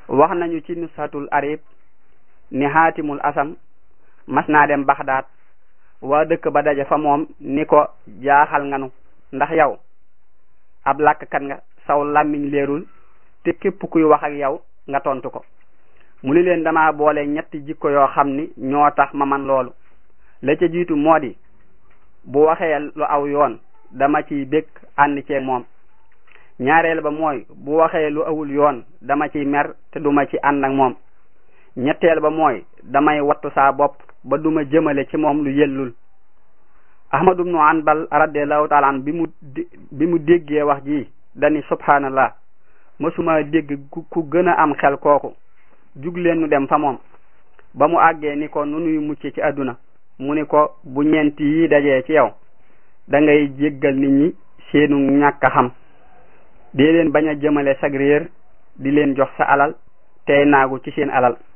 wax nañu ci nushatul arib ni xaatimul asam mas naa dem baxdaat waa dëkk ba daje fa moom ni ko jaaxal nganu ndax yow ab làkkat nga saw làmmiñ leerul te képp kuy wax ak yow nga tontu ko mu ni leen dama boole ñetti jikko yoo xam ni ñoo tax ma man loolu la ca jiitu moo di bu waxee lu aw yoon dama ciy bég ànd ceeg moom ñaareel ba mooy bu waxee lu awul yoon dama ciy mer te duma ci ànd ak moom ñetteel ba mooy damay wattu saa bopp ba duma jëmale ci moom lu yellul ahmadu ibnu anbal radiallahu taala an bi mu bi mu déggee wax ji dani subhanallah mësuma dégg ku gën a am xel kooku jug leen nu dem fa moom ba mu àggee ni ko nu nuy mucc ci àdduna mu ni ko bu ñeent yi dajee ci yow da ngay jéggal nit ñi seenu ñàkk a xam dee leen bañ a jëmale sag réer di leen jox sa alal tey naagu ci seen alal